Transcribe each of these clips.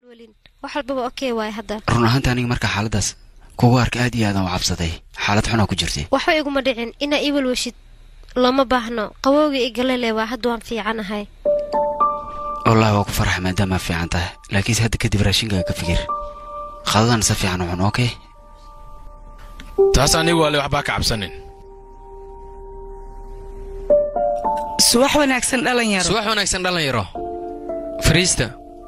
wax walbaba okey waay hadda run ahaanta aniga markaa xaaladaas kugu arka aad iyo aadan u cabsaday xaalad xunaa ku jirtay waxba iguma dhicin inaa ii walwashid looma baahno qawowga i galele waa hadda waan fiicanahay wallahi waa ku faraxa maadaamaa fiican tahay laakiinse hadda kadib raashinkaaga ka fikir qadadan si fiican u cun okey taas anigu waale waxbaa ka cabsanin subax wanaagsan dhalinyaro subax wanaagsan dhalinyaro fariista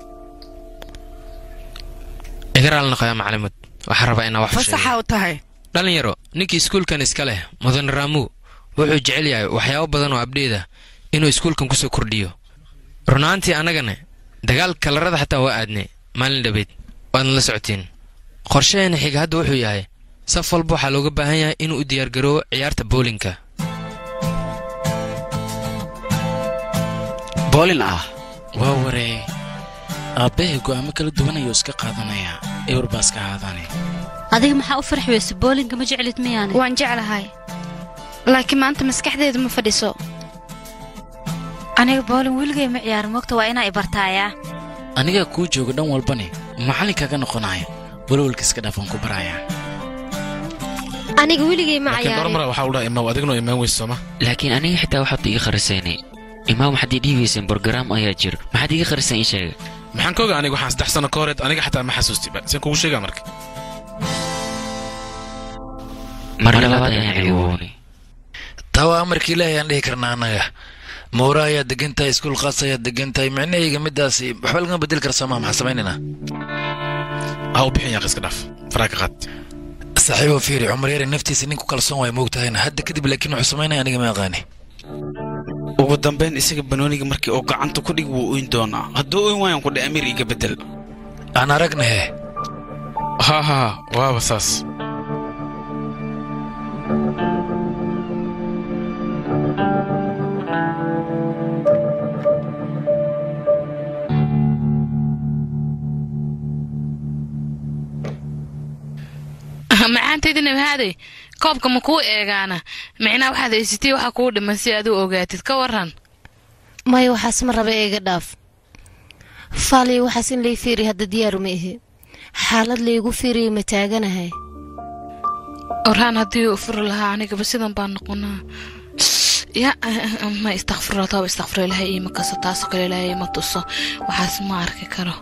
iga raali noqoya maclimad waxaan rabaa inaa wax fasaxa u tahay dhalinyaro ninkii iskuulkan iska leh mudane raamu wuxuu jecel yahay waxyaabo badan oo abdheeda inuu iskuulkan ku soo kordhiyo runaantii annagana dagaal kalarada xataa waa aadne maalin dhabeed waadna la socotiin qorshaheena xiga hadda wuxuu yahay saf walba waxaa looga baahan yahay inuu u diyaargaroobo ciyaarta boolinka boolin ah waa waree aabbahay go'aamo kala duwanayuu iska qaadanayaa ewr baa iska ahaadane adiga maxaa u farxi weyse boolinka ma jeclid miyaane waan jeclahay laakiin maanta maskaxdeedu ma fadhiso aniga boolin weligay ma ciyaarin mogta waa inaa i bartaayaa anigaa kuu jooga dhan walbane macallinkaaga noqonaya walwalka iska dhaafaan ku barayaa aniga weligay ma laakiin ciyaarin dormara waxaa u dhaha imaw adignoo imaan weyse sooma laakiin aniga xitaa waxaad iga kharisaynay imaam waxaad ii dhiibayseen borogaraam ayaa jira maxaad iga kharisan ii sheega maxaan ka oga aniga waxaan saddex sano ka horeed aniga xataa ma xasuustiba seen kugu sheegaa marka mar labaad ayaan ciwoonay taa waa amarkii ilaahay aan dhihi karnaa annaga mawra ayaad degan tahay iskuul khaas ayaad degan tahay micnahayga midaasi waxba lagama bedeli kara soomaa maxaa samaynaynaa ha u bixin yaaq iska dhaaf faraa ka qaad saaxiibo fiiri cumar yare naftiisa nin ku kalsoon waay moogtahayna hadda kadib laakiin wuxuu samaynaya aniga ma aqaani ugu dambayn isaga banooniga markii uu gacanta ku dhig wuu oyn doonaa hadduu oyn waayan ku dhe amiir iga bedel aan aragnahe ha ha waaba saas macaantaydii nabahaaday koobka ma kuu eegaana micnaa waxaad haysatay waxa kuu dhiman si aad u ogaatid ka waran maya waxaas ma raba eega dhaaf faaliyo waxaas in lay fiiriya hadda diyaaru ma ihi xaalad laygu fiiriya ma taaganahay orhaan haddii u furi lahaa anigaba sidan baan noqonaa ya ma istakfirla tooba istakfiro ilaahay iima kaso taasoo kale ilaahay ima tuso waxaas ma arki karo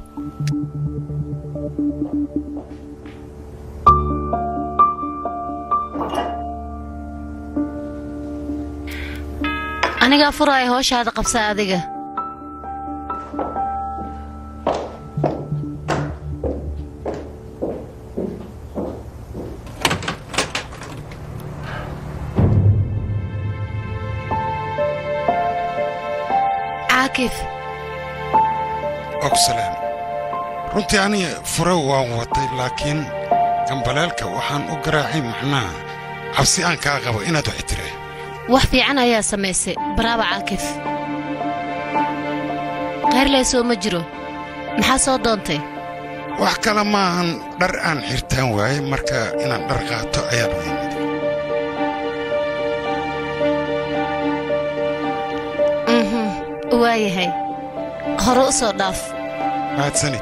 anigaa furaaya hooshaada qabsa adiga caakif ogsalaan runtii aniga fure waan watay laakiin gambaleelka waxaan u garaacay macnaha cabsi aan kaa qabo inaad wax tire wax fiican ayaa samaysay baraaba caakif qayrlaysoo ma jiro maxaa soo doontay wax kale maahan dhar aan xirtaan waaye marka inaan dhar qaato ayaan u yimid mhm waayahay hore u soo dhaaf mahadsanid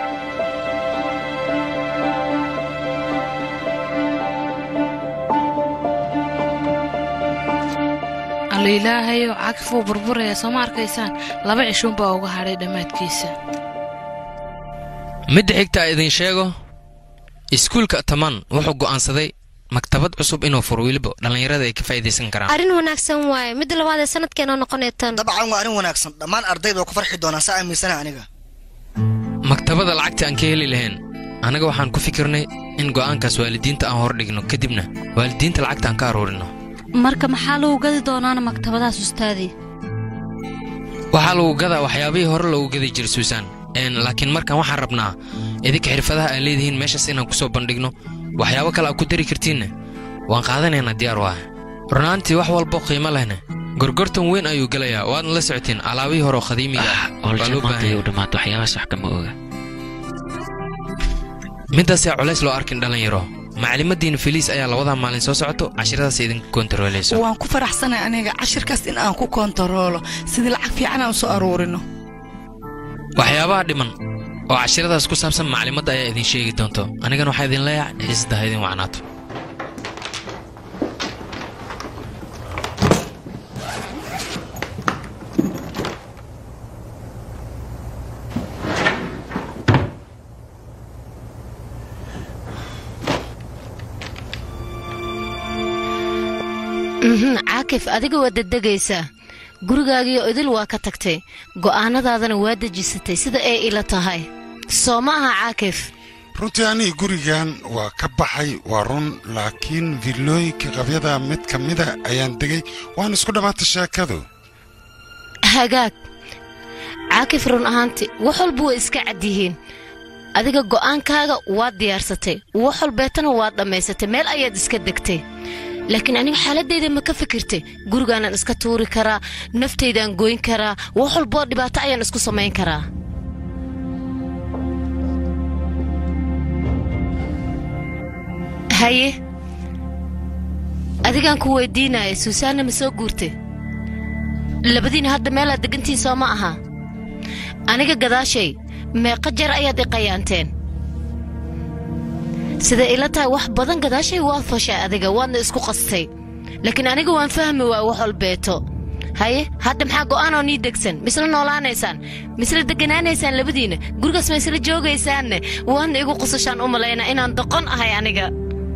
alla ilaahayo cagif wuu burburaya soo ma arkaysaan laba cishuunbaa uga hadhay dhammaadkiisa midda xigta idin sheego iskuulka taman wuxuu go'aansaday maktabad cusub inuu furo weliba dhallinyarada ay ka faa'iidaysan karaan arrin wanaagsan waaye midda labaad ee sanadkeena noqonee tan dabcan waa arrin wanaagsan dhammaan ardayda waa ku farxi doonaan saa aaminsana aniga maktabada lacagta aan ka heli lahayn annaga waxaan ku fikirnay in go'aankaas waalidiinta aan hordhigno kadibna waalidiinta lacagta aan ka aruurino marka maxaa lagu gadi doonaana maktabadaas ustaadii waxaa lagu gadaa waxyaabihii hore loogu gadi jiray suusaan Een, laakiin markan waxaan rabnaa idinka xirfadaha aad leedihiin meeshaas inaan ku soo bandhigno waxyaabo kale aad ku dari kartiinna waan qaadanaynaa diyaar u ah runaantii wax walbo qiimo lehna gorgortan weyn ayuu gelayaa waadna la socotiin alaabihii hore oo qadiimiga ah waa loo baahan yahay. dhammaata waxyaabahaas wax kama oga midaasaa culays loo arkin dhallinyaro macalimaddiina feliis ayaa labadaa maalin soo socoto cashiradaas idinka kontarooleyso waan ku faraxsanay aniga cashirkaas in aan ku kontaroolo sidii lacag fiican aan u soo aruurino waxyaabaha dhiman oo cashiradaas ku saabsan maclimadda ayaa idin sheegi doonto anigana waxaa idin leeyahay xiisada ha idin wacnaato mhm caakif adiga waa dedegaysaa gurigaagiyo idil waa ka tagtay go'aanadaadana waa dejisatay sida ay ila tahay soo ma aha caakif runtii aniga gurigan waa ka baxay waa run laakiin villooyinka qabyada mid ka mida ayaan degay waan isku dhammaatay sheekadu hagaag caakif run ahaanti wax walba way iska cad yihiin adiga go'aankaaga waad diyaarsatay wax walbeetana waad dhammaysatay meel ayaad iska degtay laakiin aniga xaaladayda ma ka fikirtay gurigaanaan iska tuuri karaa naftaydaan goyn karaa wax walboo dhibaato ayaan isku samayn karaa haye adigaan ku weydiinaya suusaanna ma soo guurtay labadiina hadda meelaad degantiin soo ma aha aniga gadaashay meeqa jar ayaad i qayaanteen sida ila tahay wax badan gadaashay waad fashay adiga waadna isku qastay laakiin aniga waan fahmi waa wax walbeeto haye hadda maxaa go'aanoo nii degsan misla noolaanaysaan misla degganaanaysaan labadiina gurigaas ma isla joogaysaanne waadna igu qusashaan u malaynaa inaan doqon ahay aniga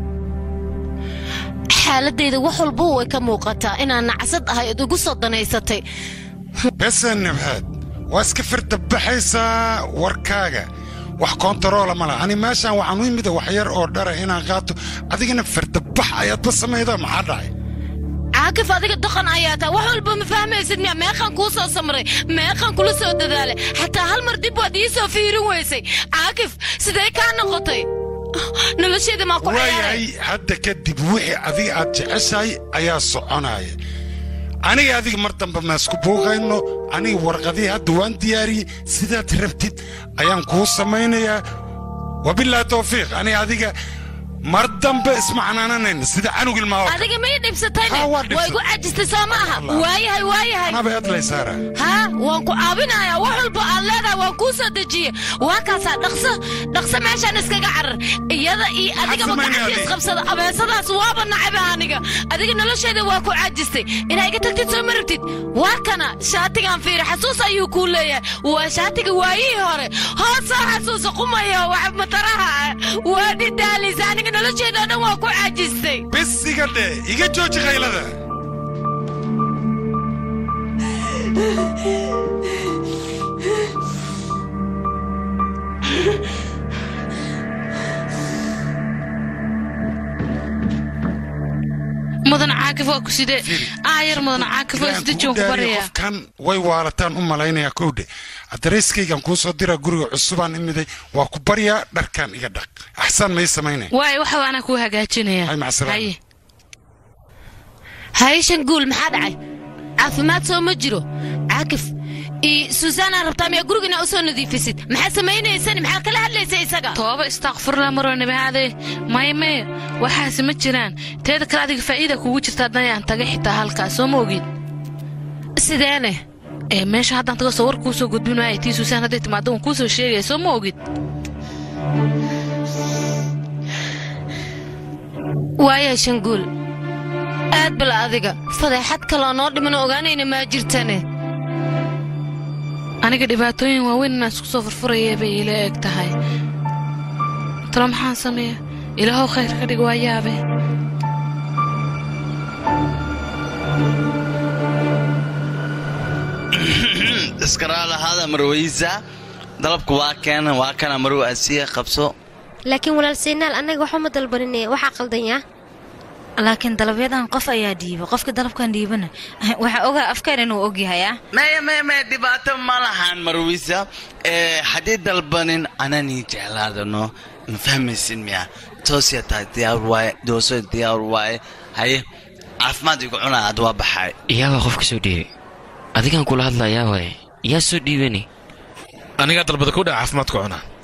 xaaladayda wax walba way ka muuqataa inaan nacasad ahay od igu soo danaysatay bese nabhaad waa iska firdabaxaysaa warkaaga wax koontaroola ma laha ani meeshaan waxaan u imida wax yar oo dhara inaan qaato adigana firdabax ayaadba samayda maxaa dhacay caakif adiga doqon ayaa taa wax walba ma fahmaysid miya meeqaan kuu soo samray meeqaan kula soo dadaalay xataa hal mar dib waad ii soo fiirin weysay caakif sidee kaa noqotay nolosheeda maa ku ciyaaray waayahay hadda kadib wixii adiga aad jeceshahay ayaa soconaya aniga adiga mar dambe maasku buuqayno aniga warqadii hadda waan diyaariyey sidaad rabtid ayaan kuu samaynayaa wabilaahi tawfiiq aniga adiga mar dambe ismacnaananayna sida canug ilmaa adiga may dhibsatayne Ha, waa waa dhibsatay. igu cajistay soo ma aha waayahay waayahay anaba adlaysaara haa waan ku caawinayaa wax walba aad leedahay waan kuu soo dejiye waa kaasaa dhaqso dhaqso meeshaan iskaga carar iyada iyo adigaba samaynaya gacanta adiga? isqabsada abeesadaas waaba nacaba aniga adiga nolosheeda waa ku cajistay inaa iga tagtid soo ma rabtid waa kana shaatigaan fiiri xasuus ayuu kuu leeyahay waa shaatiga waayihii hore hoos soo xasuusa qumaya wax mataraha ah waa dhidaalisa aniga nolosheeda oo dhan waa ku cajistay bis iga dhe iga jooji qaylada mudan caakif waa ku sidee aayar mudan caakif waa isda joog ku baraya qofkan way waalataan u malaynayaa kowdhe adareyskaygan kuu soo diraa guriga cusubaan imiday waa ku baryaa dharkan iga dhaq axsaan may samaynay waayo waxa anaa kuu hagaajinaya Hay, macsalaam. Haye. hayshan guul maxaa dhacay caafimaad soo ma jiro caakif iyo suusaanaa rabtaa miyaa guriga inaa u soo nadiifisid maxaa samaynaysan maxaa kala hadlaysa isaga tooba istakfurla maroo nabahaade maya maya waxaasi ma jiraan teeda kale adiga faa'iida kugu jirta haddayaan taga xitaa halkaas soo ma ogid sideene ee meesha haddaan tago soo war kuu soo gudbin waaya tii suusaan hadday timaado waan kuu soo sheegaya soo ma ogid waaya shanguul aad bala adiga fadeexad kaloo noo dhimano ogaanayna maa jirtane aniga dhibaatooyin waaweyn inaan isku soo furfuraya bay ila eg tahay talo maxaan sameeya ilaahow khayr ka dhig waa yaabe iskaraalahaada marweysa dalabku waa keena waa kana marw asiya qabso laakiin walaal saynaal annaga waxba ma dalbaninaya waxaa qaldanyaa laakiin dalabyadan qof ayaa dhiiba qofka dalabkan dhiibana waxaa ogaa afkaan inuu ogyahay ah maya maya maya dhibaato ma lahan marweysa ee haddii dalbanin ananii jeclaadano ma fahmaysin miya toosya tahay diyaar waaye dooso diyaar waaye haye caafimaad igu cunaa ad waa baxay iyaabaa qofka soo dhiibay adigaan kula hadlayaa waaye yaa soo dhiibani anigaa dalbada ku dhaca caafimaadku cunaa